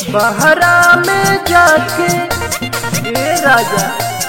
बहरा में जाके ए राजा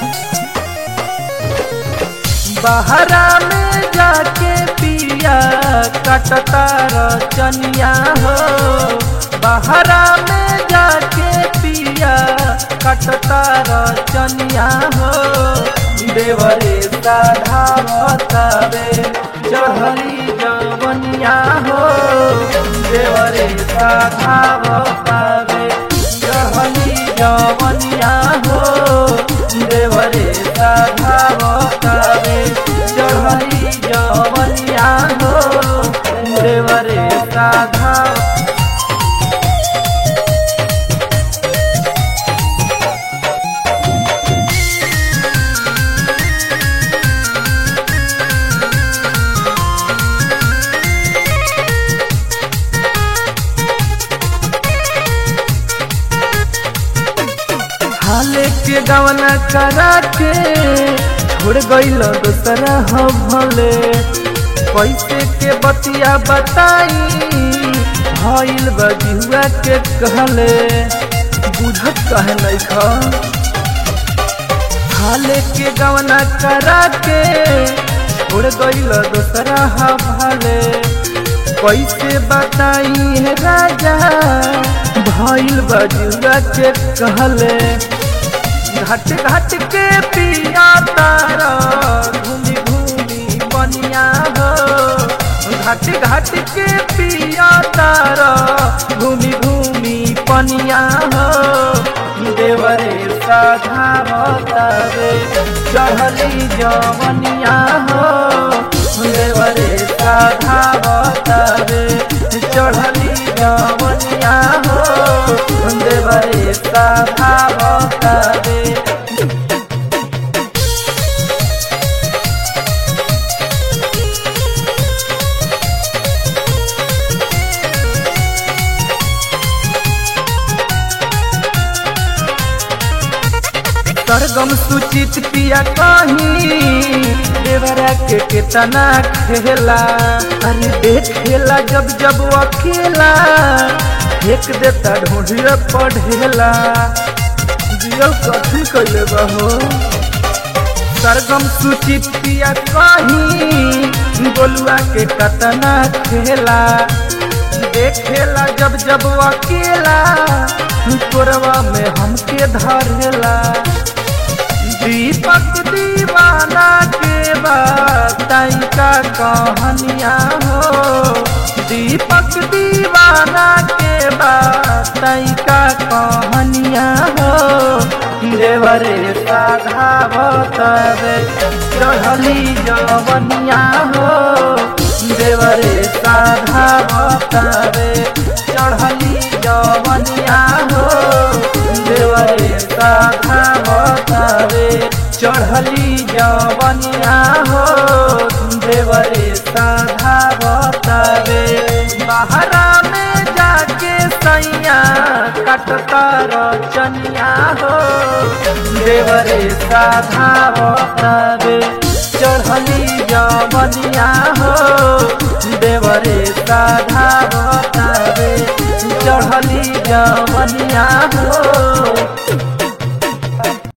बहरा में जाके पिया कटता रचनिया हो बहरा में जाके पिया कटता रचनिया हो देवरे साधा बतावे चढ़ली जवनिया हो देवरे साधा बतावे चढ़ली जवनिया हो देवरे साधा बतावे चढ़ली जवनिया हो देवरे साधा हाले के गवना करा के छोड़ गईल दूसरा हो भले पैसे के बतिया बताई भइल बजिहुआ के कहले बुझत कहे नहीं खा हाले के गवना करा के छोड़ गईल दूसरा हो भले कैसे बताई है राजा भइल बजुआ के कहले घाट घाट के पिया तारा घूमी घूमी बनिया हो घाट घाट के पिया तारा घूमी घूमी पनिया हो देवरे साधा बतावे चढ़ली जवनिया हो देवरे साधा बतावे चढ़ली जवनिया हो देवरे साधा बतावे सरगम सुचित पिया कहीं देवरा के कितना खेला अरे देखेला जब जब अकेला फेंक देता ढूंढिया पढ़ेला जियल कथी कैले बहो सरगम सुचित पिया कहीं गोलुआ के कतना खेला देखेला जब जब अकेला कोरवा में हमके धरेला दीपक दीवाना के बताई का कहानिया हो दीपक दीवाना के बताई का कहानिया हो देवरे साधा बतावे चढ़ली जवनिया हो देवरे साधा बतावे चढ़ली जवनिया हो देवरे साधा बतावे चढ़ली जवनिया हो देवरे साधा बतावे बहरा में जाके सैया कटता रचनिया हो देवरे साधा बतावे चढ़ली जवनिया हो देवरे साधा बतावे चढ़ली जवनिया हो